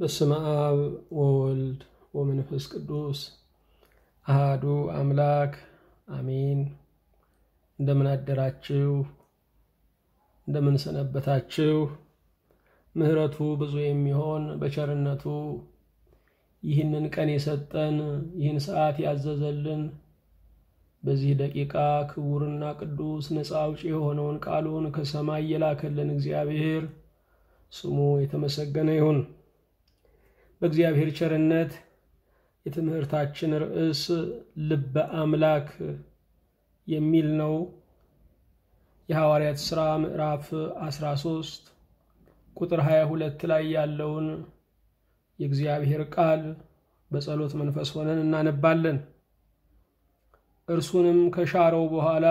በስመ አብ ወወልድ ወመንፈስ ቅዱስ አሃዱ አምላክ አሜን። እንደምን አደራችሁ? እንደምን ሰነበታችሁ? ምሕረቱ ብዙ የሚሆን በቸርነቱ ይህንን ቀን የሰጠን ይህን ሰዓት ያዘዘልን በዚህ ደቂቃ ክቡርና ቅዱስ ነፃ አውጪ የሆነውን ቃሉን ከሰማይ የላከልን እግዚአብሔር ስሙ የተመሰገነ ይሁን። በእግዚአብሔር ቸርነት የትምህርታችን ርዕስ ልበ አምላክ የሚል ነው። የሐዋርያት ሥራ ምዕራፍ 13 ቁጥር 22 ላይ ያለውን የእግዚአብሔር ቃል በጸሎት መንፈስ ሆነን እናነባለን። እርሱንም ከሻረው በኋላ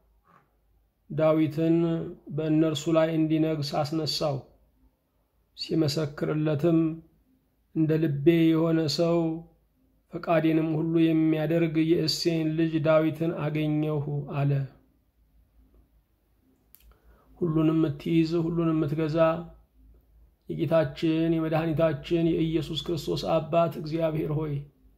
ዳዊትን በእነርሱ ላይ እንዲነግስ አስነሳው። ሲመሰክርለትም እንደ ልቤ የሆነ ሰው ፈቃዴንም ሁሉ የሚያደርግ የእሴይን ልጅ ዳዊትን አገኘሁ አለ። ሁሉንም የምትይዝ ሁሉንም የምትገዛ የጌታችን የመድኃኒታችን የኢየሱስ ክርስቶስ አባት እግዚአብሔር ሆይ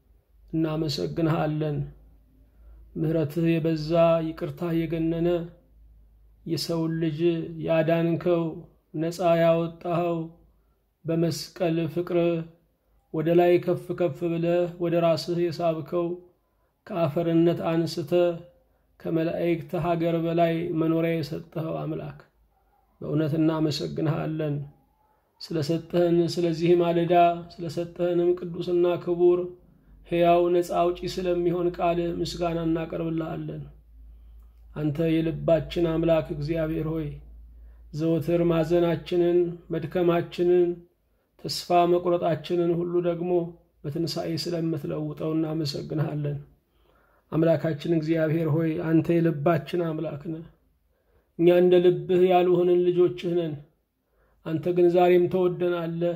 እናመሰግንሃለን። ምሕረትህ የበዛ ይቅርታህ የገነነ የሰውን ልጅ ያዳንከው ነፃ ያወጣኸው በመስቀል ፍቅር ወደ ላይ ከፍ ከፍ ብለህ ወደ ራስህ የሳብከው ከአፈርነት አንስተ ከመላእክት ሀገር በላይ መኖሪያ የሰጠኸው አምላክ በእውነት እናመሰግንሃለን። ስለሰጠህን ስለዚህ ማለዳ ስለሰጠህንም ቅዱስና ክቡር ሕያው ነፃ አውጪ ስለሚሆን ቃል ምስጋና እናቀርብልሃለን። አንተ የልባችን አምላክ እግዚአብሔር ሆይ ዘወትር ማዘናችንን፣ መድከማችንን፣ ተስፋ መቁረጣችንን ሁሉ ደግሞ በትንሣኤ ስለምትለውጠው እናመሰግንሃለን። አምላካችን እግዚአብሔር ሆይ አንተ የልባችን አምላክ ነህ። እኛ እንደ ልብህ ያልሆንን ልጆችህ ነን። አንተ ግን ዛሬም ተወደናለህ፣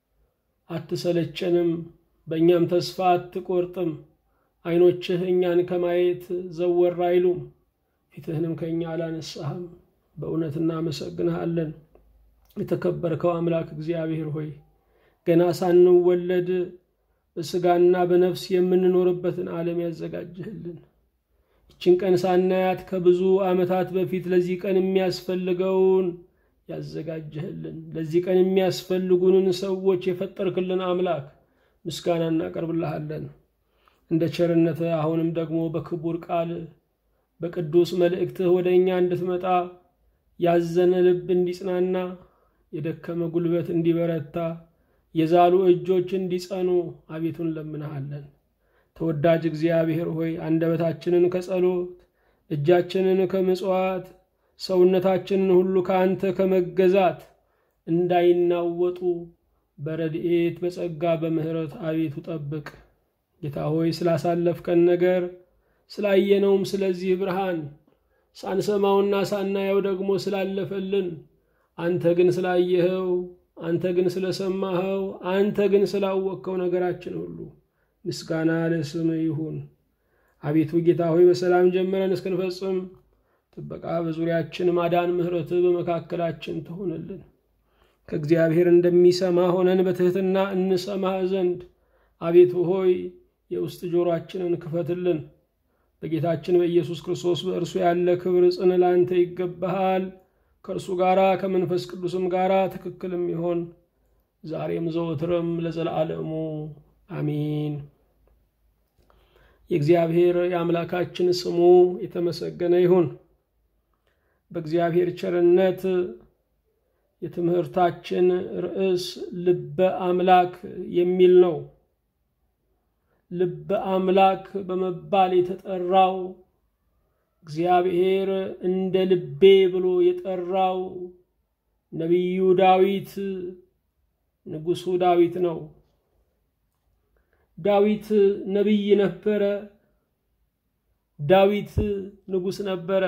አትሰለቸንም፣ በእኛም ተስፋ አትቆርጥም። ዓይኖችህ እኛን ከማየት ዘወር አይሉም፣ ፊትህንም ከእኛ አላነሳህም። በእውነት እናመሰግንሃለን። የተከበርከው አምላክ እግዚአብሔር ሆይ ገና ሳንወለድ በሥጋና በነፍስ የምንኖርበትን ዓለም ያዘጋጅህልን ይችን ቀን ሳናያት ከብዙ ዓመታት በፊት ለዚህ ቀን የሚያስፈልገውን ያዘጋጀህልን ለዚህ ቀን የሚያስፈልጉንን ሰዎች የፈጠርክልን አምላክ ምስጋና እናቀርብልሃለን። እንደ ቸርነትህ አሁንም ደግሞ በክቡር ቃል በቅዱስ መልእክትህ ወደ እኛ እንድትመጣ ያዘነ ልብ እንዲጽናና፣ የደከመ ጉልበት እንዲበረታ፣ የዛሉ እጆች እንዲጸኑ አቤቱን ለምንሃለን። ተወዳጅ እግዚአብሔር ሆይ አንደበታችንን ከጸሎት እጃችንን ከምጽዋት ሰውነታችንን ሁሉ ከአንተ ከመገዛት እንዳይናወጡ በረድኤት በጸጋ በምሕረት አቤቱ ጠብቅ። ጌታ ሆይ ስላሳለፍከን ነገር ስላየነውም ስለዚህ ብርሃን ሳንሰማውና ሳናየው ደግሞ ስላለፈልን አንተ ግን ስላየኸው፣ አንተ ግን ስለሰማኸው፣ አንተ ግን ስላወቅከው ነገራችን ሁሉ ምስጋና ለስም ይሁን። አቤቱ ጌታ ሆይ በሰላም ጀምረን እስክንፈጽም ጥበቃ በዙሪያችን ማዳን፣ ምሕረትህ በመካከላችን ትሆንልን። ከእግዚአብሔር እንደሚሰማ ሆነን በትሕትና እንሰማህ ዘንድ አቤቱ ሆይ የውስጥ ጆሮአችንን ክፈትልን። በጌታችን በኢየሱስ ክርስቶስ በእርሱ ያለ ክብር ጽን ላንተ ይገባሃል። ከእርሱ ጋር ከመንፈስ ቅዱስም ጋር ትክክልም ይሆን ዛሬም ዘወትርም ለዘላለሙ አሚን። የእግዚአብሔር የአምላካችን ስሙ የተመሰገነ ይሁን። በእግዚአብሔር ቸርነት የትምህርታችን ርዕስ ልበ አምላክ የሚል ነው። ልበ አምላክ በመባል የተጠራው እግዚአብሔር እንደ ልቤ ብሎ የጠራው ነቢዩ ዳዊት ንጉሡ ዳዊት ነው። ዳዊት ነቢይ ነበረ። ዳዊት ንጉሥ ነበረ።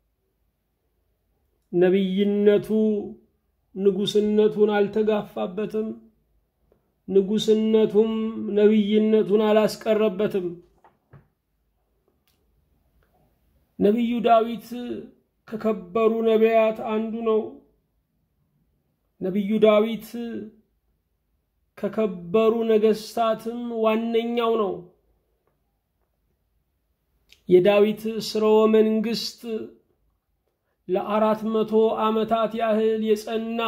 ነቢይነቱ ንጉሥነቱን አልተጋፋበትም። ንጉሥነቱም ነቢይነቱን አላስቀረበትም። ነቢዩ ዳዊት ከከበሩ ነቢያት አንዱ ነው። ነቢዩ ዳዊት ከከበሩ ነገሥታትም ዋነኛው ነው። የዳዊት ስርወ መንግሥት ለአራት መቶ ዓመታት ያህል የጸና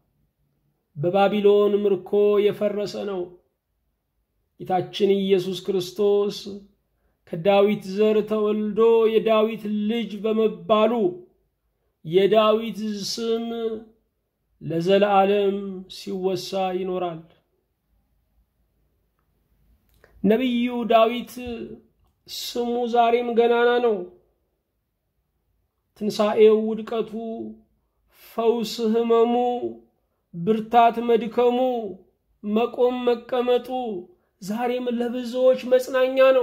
በባቢሎን ምርኮ የፈረሰ ነው። ጌታችን ኢየሱስ ክርስቶስ ከዳዊት ዘር ተወልዶ የዳዊት ልጅ በመባሉ የዳዊት ስም ለዘለዓለም ሲወሳ ይኖራል። ነቢዩ ዳዊት ስሙ ዛሬም ገናና ነው። ትንሣኤው፣ ውድቀቱ፣ ፈውስ፣ ሕመሙ፣ ብርታት፣ መድከሙ፣ መቆም፣ መቀመጡ ዛሬም ለብዙዎች መጽናኛ ነው።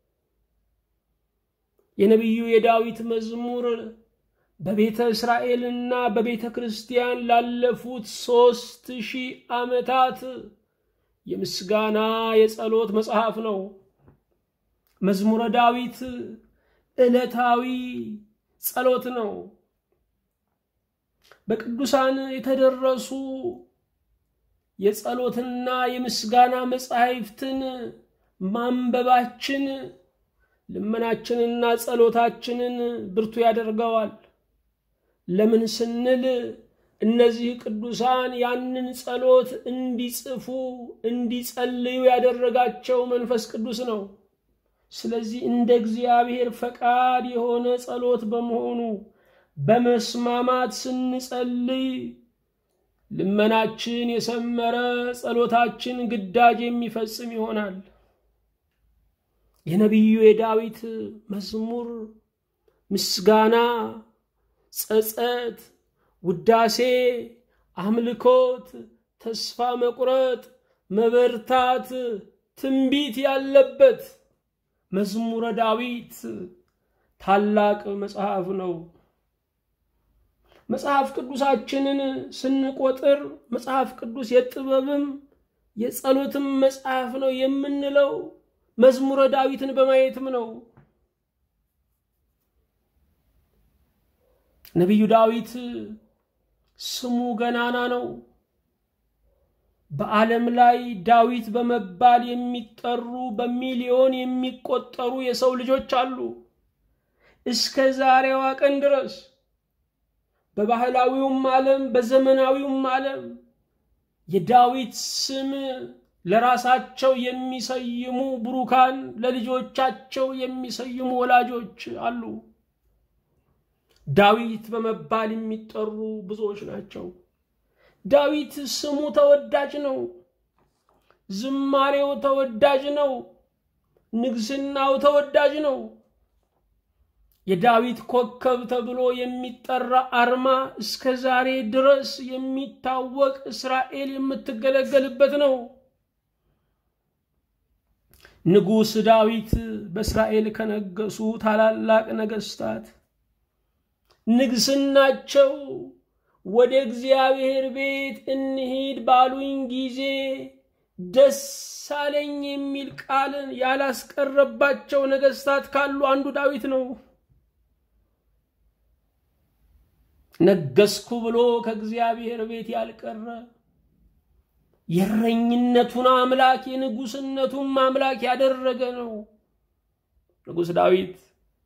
የነቢዩ የዳዊት መዝሙር በቤተ እስራኤልና በቤተ ክርስቲያን ላለፉት ሦስት ሺህ ዓመታት የምስጋና የጸሎት መጽሐፍ ነው። መዝሙረ ዳዊት ዕለታዊ ጸሎት ነው። በቅዱሳን የተደረሱ የጸሎትና የምስጋና መጻሕፍትን ማንበባችን ልመናችንና ጸሎታችንን ብርቱ ያደርገዋል። ለምን ስንል እነዚህ ቅዱሳን ያንን ጸሎት እንዲጽፉ እንዲጸልዩ ያደረጋቸው መንፈስ ቅዱስ ነው። ስለዚህ እንደ እግዚአብሔር ፈቃድ የሆነ ጸሎት በመሆኑ በመስማማት ስንጸልይ ልመናችን የሰመረ ጸሎታችን ግዳጅ የሚፈጽም ይሆናል። የነቢዩ የዳዊት መዝሙር ምስጋና፣ ጸጸት፣ ውዳሴ፣ አምልኮት፣ ተስፋ መቁረጥ፣ መበርታት፣ ትንቢት ያለበት መዝሙረ ዳዊት ታላቅ መጽሐፍ ነው። መጽሐፍ ቅዱሳችንን ስንቆጥር መጽሐፍ ቅዱስ የጥበብም የጸሎትም መጽሐፍ ነው የምንለው መዝሙረ ዳዊትን በማየትም ነው። ነቢዩ ዳዊት ስሙ ገናና ነው። በዓለም ላይ ዳዊት በመባል የሚጠሩ በሚሊዮን የሚቆጠሩ የሰው ልጆች አሉ። እስከ ዛሬዋ ቀን ድረስ በባህላዊውም ዓለም በዘመናዊውም ዓለም የዳዊት ስም ለራሳቸው የሚሰይሙ ብሩካን ለልጆቻቸው የሚሰይሙ ወላጆች አሉ። ዳዊት በመባል የሚጠሩ ብዙዎች ናቸው። ዳዊት ስሙ ተወዳጅ ነው። ዝማሬው ተወዳጅ ነው። ንግስናው ተወዳጅ ነው። የዳዊት ኮከብ ተብሎ የሚጠራ አርማ እስከ ዛሬ ድረስ የሚታወቅ እስራኤል የምትገለገልበት ነው። ንጉሥ ዳዊት በእስራኤል ከነገሱ ታላላቅ ነገሥታት ንግስናቸው ወደ እግዚአብሔር ቤት እንሂድ ባሉኝ ጊዜ ደስ አለኝ የሚል ቃልን ያላስቀረባቸው ነገሥታት ካሉ አንዱ ዳዊት ነው። ነገስኩ ብሎ ከእግዚአብሔር ቤት ያልቀረ የእረኝነቱን አምላክ የንጉስነቱን አምላክ ያደረገ ነው። ንጉሥ ዳዊት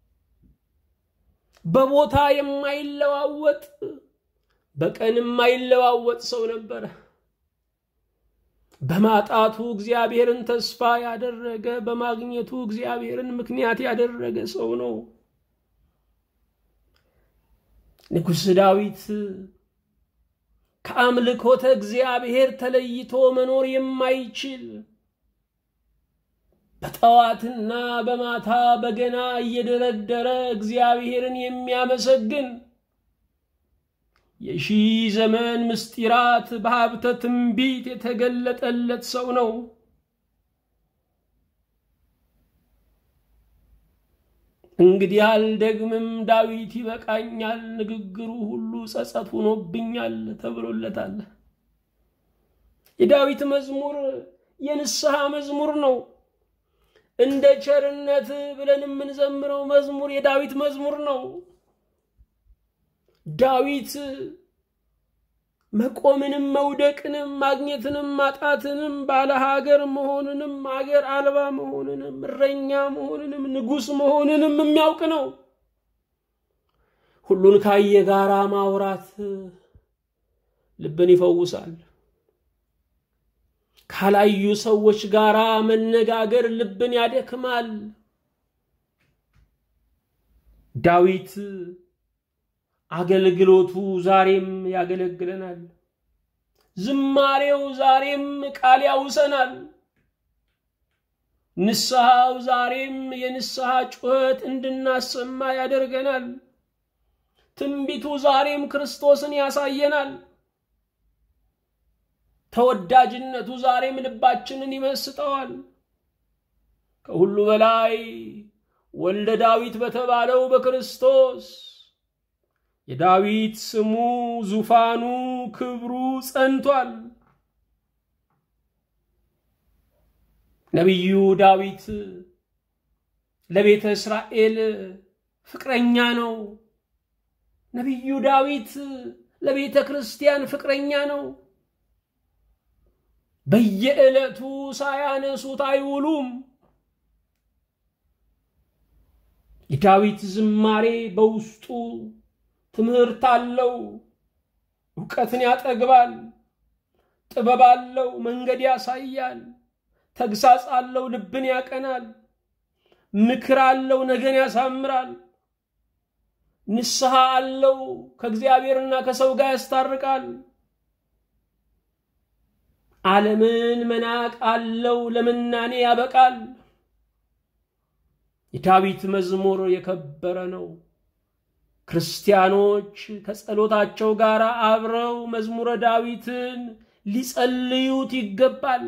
በቦታ የማይለዋወጥ በቀን የማይለዋወጥ ሰው ነበረ። በማጣቱ እግዚአብሔርን ተስፋ ያደረገ፣ በማግኘቱ እግዚአብሔርን ምክንያት ያደረገ ሰው ነው። ንጉሥ ዳዊት ከአምልኮተ እግዚአብሔር ተለይቶ መኖር የማይችል በጠዋትና በማታ በገና እየደረደረ እግዚአብሔርን የሚያመሰግን የሺህ ዘመን ምስጢራት በሀብተ ትንቢት የተገለጠለት ሰው ነው። እንግዲህ አልደግምም፣ ዳዊት ይበቃኛል፣ ንግግሩ ሁሉ ጸጸት ሆኖብኛል ተብሎለታል። የዳዊት መዝሙር የንስሐ መዝሙር ነው። እንደ ቸርነት ብለን የምንዘምረው መዝሙር የዳዊት መዝሙር ነው። ዳዊት መቆምንም መውደቅንም ማግኘትንም ማጣትንም ባለ ሀገር መሆንንም ሀገር አልባ መሆንንም እረኛ መሆንንም ንጉሥ መሆንንም የሚያውቅ ነው። ሁሉን ካየ ጋራ ማውራት ልብን ይፈውሳል። ካላዩ ሰዎች ጋራ መነጋገር ልብን ያደክማል። ዳዊት አገልግሎቱ ዛሬም ያገለግለናል። ዝማሬው ዛሬም ቃል ያውሰናል። ንስሐው ዛሬም የንስሐ ጩኸት እንድናሰማ ያደርገናል። ትንቢቱ ዛሬም ክርስቶስን ያሳየናል። ተወዳጅነቱ ዛሬም ልባችንን ይመስጠዋል። ከሁሉ በላይ ወልደ ዳዊት በተባለው በክርስቶስ የዳዊት ስሙ፣ ዙፋኑ፣ ክብሩ ጸንቷል። ነቢዩ ዳዊት ለቤተ እስራኤል ፍቅረኛ ነው። ነቢዩ ዳዊት ለቤተ ክርስቲያን ፍቅረኛ ነው። በየዕለቱ ሳያነሱት አይውሉም። የዳዊት ዝማሬ በውስጡ ትምህርት አለው። እውቀትን ያጠግባል። ጥበብ አለው። መንገድ ያሳያል። ተግሳጽ አለው። ልብን ያቀናል። ምክር አለው። ነገን ያሳምራል። ንስሐ አለው። ከእግዚአብሔርና ከሰው ጋር ያስታርቃል። ዓለምን መናቅ አለው። ለምናኔ ያበቃል። የዳዊት መዝሙር የከበረ ነው። ክርስቲያኖች ከጸሎታቸው ጋር አብረው መዝሙረ ዳዊትን ሊጸልዩት ይገባል።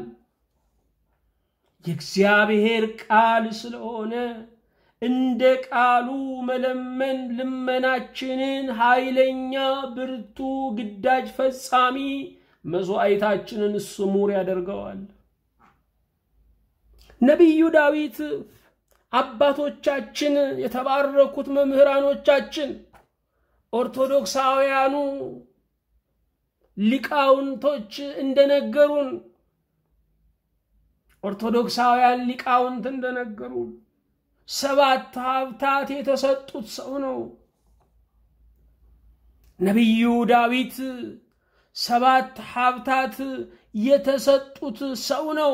የእግዚአብሔር ቃል ስለሆነ እንደ ቃሉ መለመን ልመናችንን ኃይለኛ፣ ብርቱ፣ ግዳጅ ፈጻሚ መስዋዕታችንን ስሙር ያደርገዋል። ነቢዩ ዳዊት አባቶቻችን የተባረኩት መምህራኖቻችን ኦርቶዶክሳውያኑ ሊቃውንቶች እንደነገሩን ኦርቶዶክሳውያን ሊቃውንት እንደነገሩን ሰባት ሀብታት የተሰጡት ሰው ነው። ነቢዩ ዳዊት ሰባት ሀብታት የተሰጡት ሰው ነው።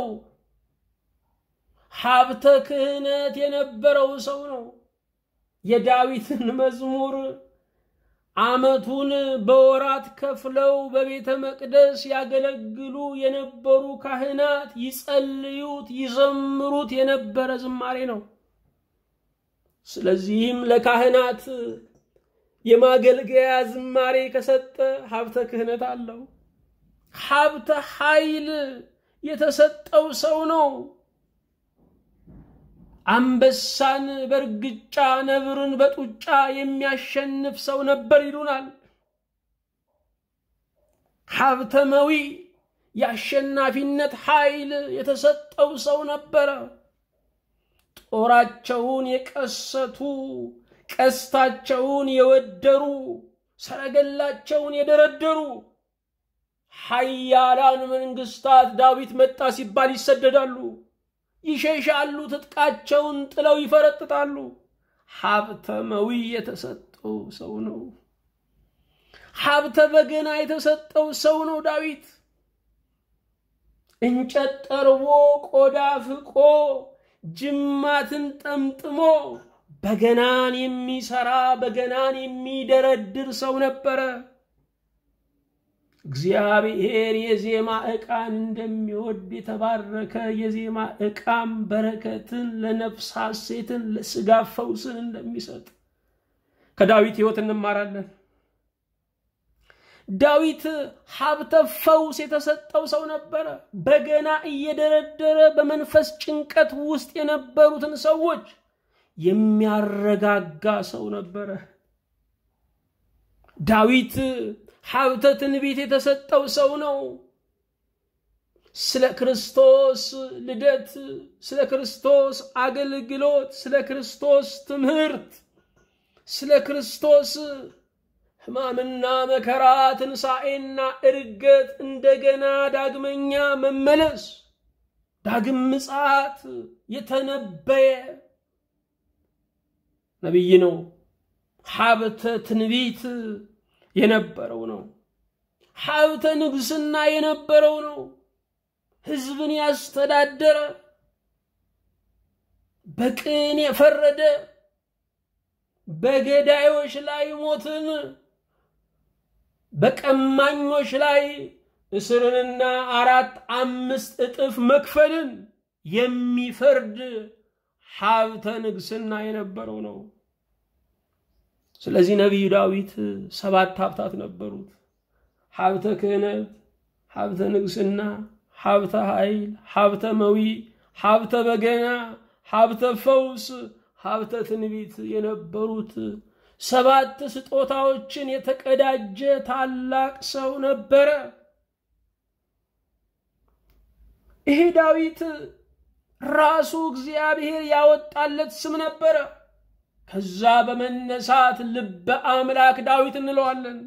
ሀብተ ክህነት የነበረው ሰው ነው። የዳዊትን መዝሙር ዓመቱን በወራት ከፍለው በቤተ መቅደስ ያገለግሉ የነበሩ ካህናት ይጸልዩት፣ ይዘምሩት የነበረ ዝማሬ ነው። ስለዚህም ለካህናት የማገልገያ ዝማሬ ከሰጠ ሀብተ ክህነት አለው። ሀብተ ኃይል የተሰጠው ሰው ነው። አንበሳን በእርግጫ ነብርን በጡጫ የሚያሸንፍ ሰው ነበር ይሉናል። ሀብተመዊ የአሸናፊነት ኃይል የተሰጠው ሰው ነበረ። ጦራቸውን የቀሰቱ፣ ቀስታቸውን የወደሩ፣ ሰረገላቸውን የደረደሩ ኃያላን መንግስታት ዳዊት መጣ ሲባል ይሰደዳሉ። ይሸሻሉ፣ ትጥቃቸውን ጥለው ይፈረጥጣሉ። ሀብተመዊ የተሰጠው ሰው ነው። ሀብተ በገና የተሰጠው ሰው ነው ዳዊት። እንጨት ጠርቦ ቆዳ ፍቆ ጅማትን ጠምጥሞ በገናን የሚሰራ በገናን የሚደረድር ሰው ነበረ። እግዚአብሔር የዜማ ዕቃን እንደሚወድ የተባረከ የዜማ ዕቃም በረከትን ለነፍስ ሐሴትን ለስጋ ፈውስን እንደሚሰጥ ከዳዊት ሕይወት እንማራለን። ዳዊት ሀብተ ፈውስ የተሰጠው ሰው ነበረ። በገና እየደረደረ በመንፈስ ጭንቀት ውስጥ የነበሩትን ሰዎች የሚያረጋጋ ሰው ነበረ። ዳዊት ሀብተ ትንቢት የተሰጠው ሰው ነው። ስለ ክርስቶስ ልደት፣ ስለ ክርስቶስ አገልግሎት፣ ስለ ክርስቶስ ትምህርት፣ ስለ ክርስቶስ ሕማምና መከራ፣ ትንሣኤና እርገት፣ እንደገና ዳግመኛ መመለስ፣ ዳግም ምጽአት የተነበየ ነቢይ ነው። ሀብተ ትንቢት የነበረው ነው። ሀብተ ንግስና የነበረው ነው። ሕዝብን ያስተዳደረ በቅን የፈረደ በገዳዮች ላይ ሞትን በቀማኞች ላይ እስርንና አራት አምስት እጥፍ መክፈልን የሚፈርድ ሀብተ ንግስና የነበረው ነው። ስለዚህ ነቢዩ ዳዊት ሰባት ሀብታት ነበሩት። ሀብተ ክህነት፣ ሀብተ ንግስና፣ ሀብተ ኃይል፣ ሀብተ መዊ፣ ሀብተ በገና፣ ሀብተ ፈውስ፣ ሀብተ ትንቢት የነበሩት ሰባት ስጦታዎችን የተቀዳጀ ታላቅ ሰው ነበረ። ይሄ ዳዊት ራሱ እግዚአብሔር ያወጣለት ስም ነበረ። ከዛ በመነሳት ልበ አምላክ ዳዊት እንለዋለን።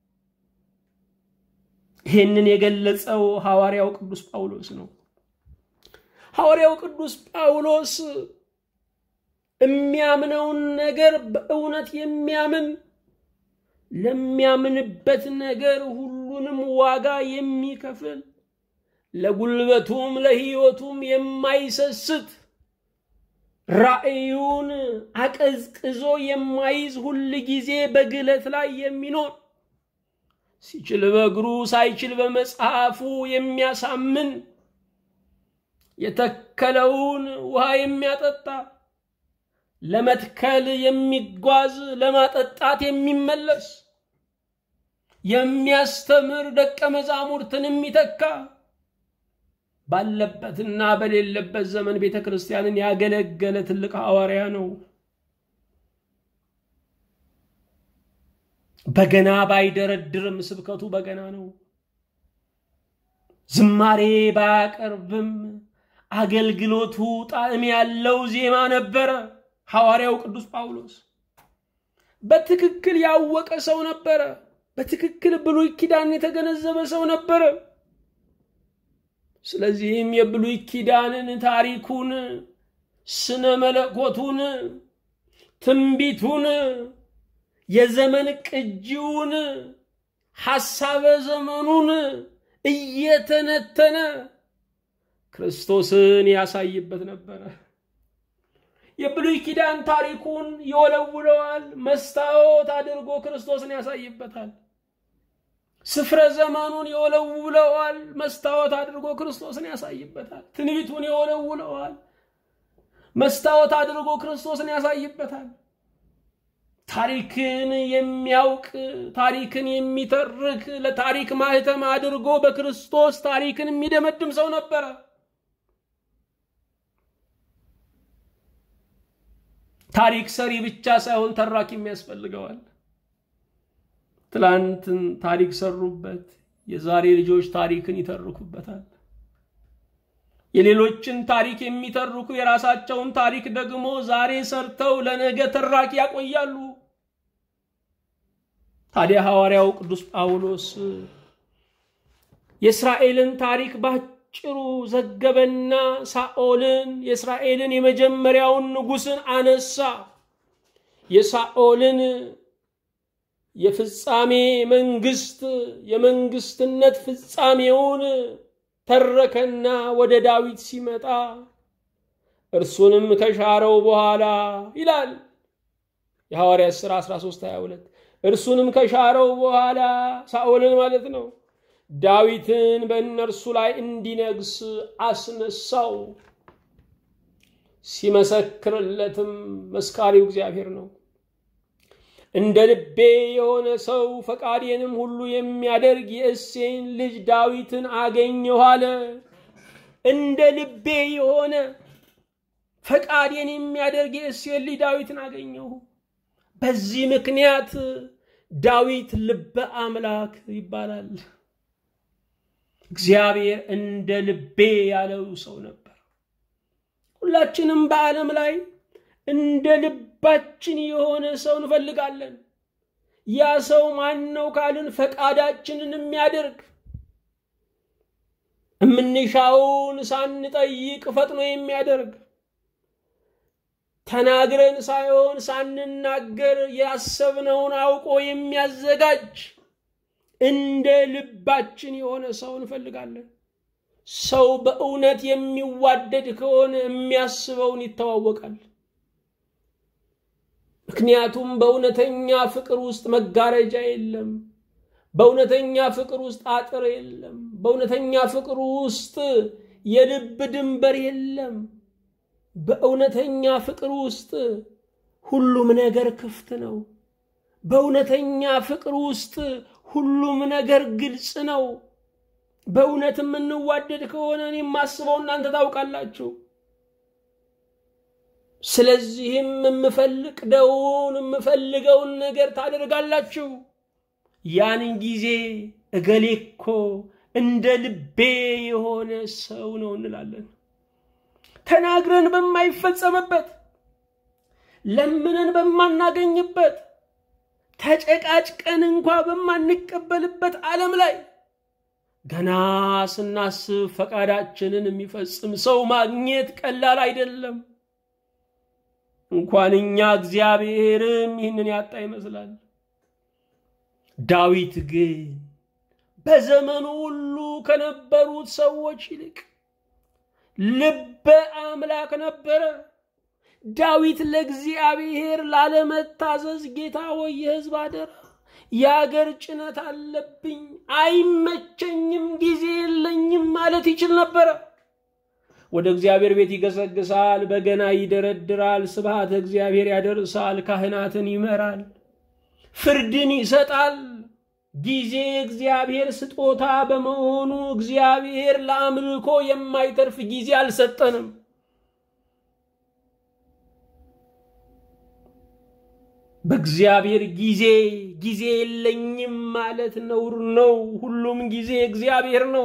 ይህንን የገለጸው ሐዋርያው ቅዱስ ጳውሎስ ነው። ሐዋርያው ቅዱስ ጳውሎስ የሚያምነውን ነገር በእውነት የሚያምን ለሚያምንበት ነገር ሁሉንም ዋጋ የሚከፍል ለጉልበቱም ለሕይወቱም የማይሰስት ራእዩን አቀዝቅዞ የማይዝ ሁል ጊዜ በግለት ላይ የሚኖር ሲችል በእግሩ ሳይችል በመጽሐፉ የሚያሳምን የተከለውን ውሃ የሚያጠጣ ለመትከል የሚጓዝ ለማጠጣት የሚመለስ የሚያስተምር ደቀ መዛሙርትን የሚተካ ባለበትና በሌለበት ዘመን ቤተ ክርስቲያንን ያገለገለ ትልቅ ሐዋርያ ነው። በገና ባይደረድርም ስብከቱ በገና ነው። ዝማሬ ባያቀርብም አገልግሎቱ ጣዕም ያለው ዜማ ነበረ። ሐዋርያው ቅዱስ ጳውሎስ በትክክል ያወቀ ሰው ነበረ። በትክክል ብሉይ ኪዳን የተገነዘበ ሰው ነበረ። ስለዚህም የብሉይ ኪዳንን ታሪኩን፣ ስነ መለኮቱን፣ ትንቢቱን፣ የዘመን ቅጂውን፣ ሐሳበ ዘመኑን እየተነተነ ክርስቶስን ያሳይበት ነበረ። የብሉይ ኪዳን ታሪኩን ይወለውለዋል። መስታወት አድርጎ ክርስቶስን ያሳይበታል። ስፍረ ዘመኑን ይወለውለዋል። መስታወት አድርጎ ክርስቶስን ያሳይበታል። ትንቢቱን ይወለውለዋል። መስታወት አድርጎ ክርስቶስን ያሳይበታል። ታሪክን የሚያውቅ ታሪክን የሚተርክ ለታሪክ ማህተም አድርጎ በክርስቶስ ታሪክን የሚደመድም ሰው ነበረ። ታሪክ ሰሪ ብቻ ሳይሆን ተራኪም ያስፈልገዋል። ትላንትን ታሪክ ሰሩበት፣ የዛሬ ልጆች ታሪክን ይተርኩበታል። የሌሎችን ታሪክ የሚተርኩ የራሳቸውን ታሪክ ደግሞ ዛሬ ሰርተው ለነገ ተራኪ ያቆያሉ። ታዲያ ሐዋርያው ቅዱስ ጳውሎስ የእስራኤልን ታሪክ ባጭሩ ዘገበና ሳኦልን የእስራኤልን የመጀመሪያውን ንጉሥን አነሳ። የሳኦልን የፍጻሜ መንግስት የመንግስትነት ፍጻሜውን ተረከና ወደ ዳዊት ሲመጣ እርሱንም ከሻረው በኋላ ይላል የሐዋርያት ሥራ 13 22 እርሱንም ከሻረው በኋላ ሳኦልን ማለት ነው ዳዊትን በእነርሱ ላይ እንዲነግስ አስነሳው። ሲመሰክርለትም መስካሪው እግዚአብሔር ነው። እንደ ልቤ የሆነ ሰው ፈቃዴንም ሁሉ የሚያደርግ የእሴይን ልጅ ዳዊትን አገኘሁ አለ። እንደ ልቤ የሆነ ፈቃዴን የሚያደርግ የእሴይን ልጅ ዳዊትን አገኘሁ። በዚህ ምክንያት ዳዊት ልበ አምላክ ይባላል። እግዚአብሔር እንደ ልቤ ያለው ሰው ነበር። ሁላችንም በዓለም ላይ እንደ ልባችን የሆነ ሰው እንፈልጋለን። ያ ሰው ማን ነው ካልን ፈቃዳችንን የሚያደርግ የምንሻውን ሳንጠይቅ ፈጥኖ የሚያደርግ ተናግረን ሳይሆን ሳንናገር ያሰብነውን አውቆ የሚያዘጋጅ እንደ ልባችን የሆነ ሰው እንፈልጋለን። ሰው በእውነት የሚዋደድ ከሆነ የሚያስበውን ይተዋወቃል። ምክንያቱም በእውነተኛ ፍቅር ውስጥ መጋረጃ የለም። በእውነተኛ ፍቅር ውስጥ አጥር የለም። በእውነተኛ ፍቅር ውስጥ የልብ ድንበር የለም። በእውነተኛ ፍቅር ውስጥ ሁሉም ነገር ክፍት ነው። በእውነተኛ ፍቅር ውስጥ ሁሉም ነገር ግልጽ ነው። በእውነት የምንዋደድ ከሆነ እኔ የማስበው እናንተ ታውቃላችሁ። ስለዚህም የምፈልቅደውን የምፈልገውን ነገር ታደርጋላችሁ። ያን ጊዜ እገሌ እኮ እንደ ልቤ የሆነ ሰው ነው እንላለን። ተናግረን በማይፈጸምበት ለምነን በማናገኝበት ተጨቃጭቀን እንኳ በማንቀበልበት ዓለም ላይ ገና ስናስብ ፈቃዳችንን የሚፈጽም ሰው ማግኘት ቀላል አይደለም። እንኳን እኛ እግዚአብሔርም ይህንን ያጣ ይመስላል። ዳዊት ግን በዘመኑ ሁሉ ከነበሩት ሰዎች ይልቅ ልበ አምላክ ነበረ። ዳዊት ለእግዚአብሔር ላለመታዘዝ ጌታ ሆይ የሕዝብ አደራ የአገር ጭነት አለብኝ፣ አይመቸኝም፣ ጊዜ የለኝም ማለት ይችል ነበረ። ወደ እግዚአብሔር ቤት ይገሰግሳል፣ በገና ይደረድራል፣ ስብሃተ እግዚአብሔር ያደርሳል፣ ካህናትን ይመራል፣ ፍርድን ይሰጣል። ጊዜ እግዚአብሔር ስጦታ በመሆኑ እግዚአብሔር ለአምልኮ የማይተርፍ ጊዜ አልሰጠንም። በእግዚአብሔር ጊዜ ጊዜ የለኝም ማለት ነውር ነው። ሁሉም ጊዜ እግዚአብሔር ነው።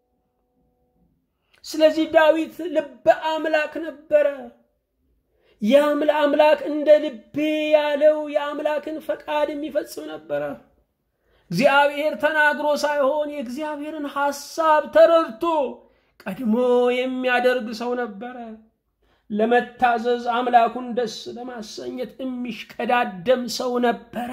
ስለዚህ ዳዊት ልበ አምላክ ነበረ። የአምል አምላክ እንደ ልቤ ያለው የአምላክን ፈቃድ የሚፈጽም ነበረ። እግዚአብሔር ተናግሮ ሳይሆን የእግዚአብሔርን ሐሳብ ተረድቶ ቀድሞ የሚያደርግ ሰው ነበረ። ለመታዘዝ አምላኩን ደስ ለማሰኘት የሚሽቀዳደም ሰው ነበረ።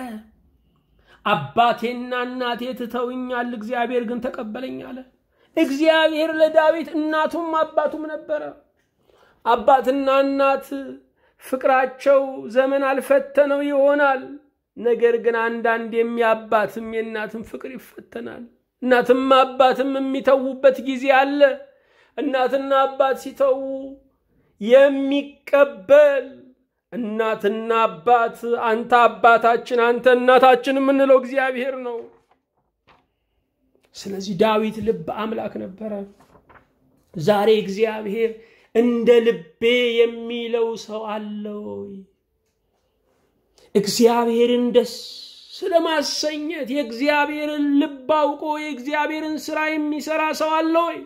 አባቴና እናቴ ትተውኛል፣ እግዚአብሔር ግን ተቀበለኝ አለ። እግዚአብሔር ለዳዊት እናቱም አባቱም ነበረ። አባትና እናት ፍቅራቸው ዘመን አልፈተነው ይሆናል። ነገር ግን አንዳንድ የሚያባትም የእናትም ፍቅር ይፈተናል። እናትም አባትም የሚተዉበት ጊዜ አለ። እናትና አባት ሲተዉ የሚቀበል እናትና አባት አንተ አባታችን አንተ እናታችን የምንለው እግዚአብሔር ነው። ስለዚህ ዳዊት ልብ አምላክ ነበረ። ዛሬ እግዚአብሔር እንደ ልቤ የሚለው ሰው አለ ወይ? እግዚአብሔርን ደስ ስለማሰኘት የእግዚአብሔርን ልብ አውቆ የእግዚአብሔርን ስራ የሚሰራ ሰው አለ ወይ?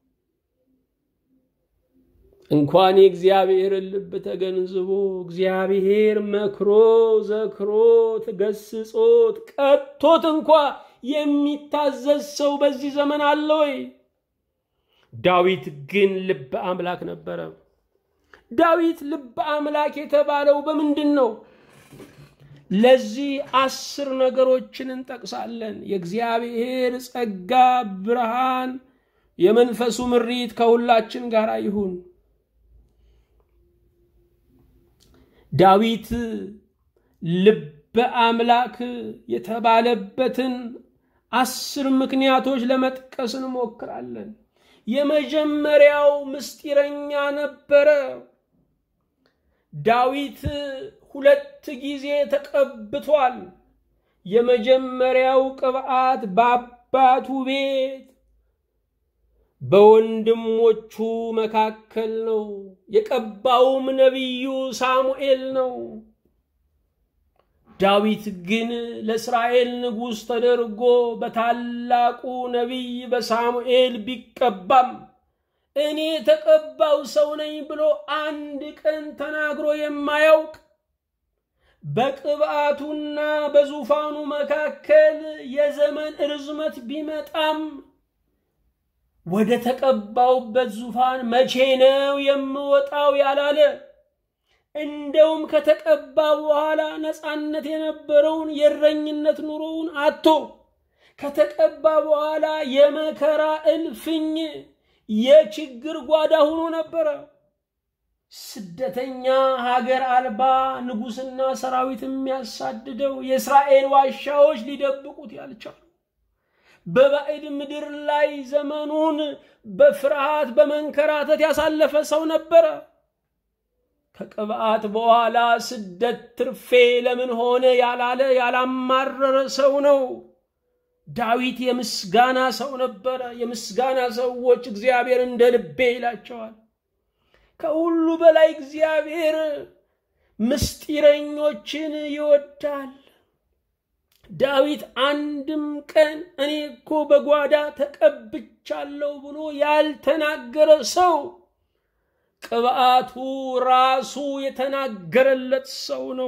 እንኳን የእግዚአብሔርን ልብ ተገንዝቦ እግዚአብሔር መክሮ ዘክሮት ገስጾት ቀጥቶት እንኳ የሚታዘዝ ሰው በዚህ ዘመን አለ ወይ? ዳዊት ግን ልበ አምላክ ነበረ። ዳዊት ልበ አምላክ የተባለው በምንድን ነው? ለዚህ አስር ነገሮችን እንጠቅሳለን። የእግዚአብሔር ጸጋ፣ ብርሃን፣ የመንፈሱ ምሪት ከሁላችን ጋር ይሁን። ዳዊት ልበ አምላክ የተባለበትን አስር ምክንያቶች ለመጥቀስ እንሞክራለን። የመጀመሪያው ምስጢረኛ ነበረ። ዳዊት ሁለት ጊዜ ተቀብቷል። የመጀመሪያው ቅብዓት በአባቱ ቤት በወንድሞቹ መካከል ነው። የቀባውም ነቢዩ ሳሙኤል ነው። ዳዊት ግን ለእስራኤል ንጉሥ ተደርጎ በታላቁ ነቢይ በሳሙኤል ቢቀባም እኔ የተቀባው ሰው ነኝ ብሎ አንድ ቀን ተናግሮ የማያውቅ በቅብአቱና በዙፋኑ መካከል የዘመን ርዝመት ቢመጣም ወደ ተቀባውበት ዙፋን መቼ ነው የምወጣው ያላለ እንደውም ከተቀባ በኋላ ነፃነት የነበረውን የእረኝነት ኑሮውን አቶ ከተቀባ በኋላ የመከራ እልፍኝ የችግር ጓዳ ሆኖ ነበረ። ስደተኛ ሀገር አልባ ንጉሥና ሰራዊት የሚያሳድደው የእስራኤል ዋሻዎች ሊደብቁት ያልቻሉ በባዕድ ምድር ላይ ዘመኑን በፍርሃት በመንከራተት ያሳለፈ ሰው ነበረ። ከቅብዓት በኋላ ስደት ትርፌ ለምን ሆነ ያላለ ያላማረረ ሰው ነው። ዳዊት የምስጋና ሰው ነበረ። የምስጋና ሰዎች እግዚአብሔር እንደ ልቤ ይላቸዋል። ከሁሉ በላይ እግዚአብሔር ምስጢረኞችን ይወዳል። ዳዊት አንድም ቀን እኔ እኮ በጓዳ ተቀብቻለሁ ብሎ ያልተናገረ ሰው ቅብዓቱ ራሱ የተናገረለት ሰው ነው።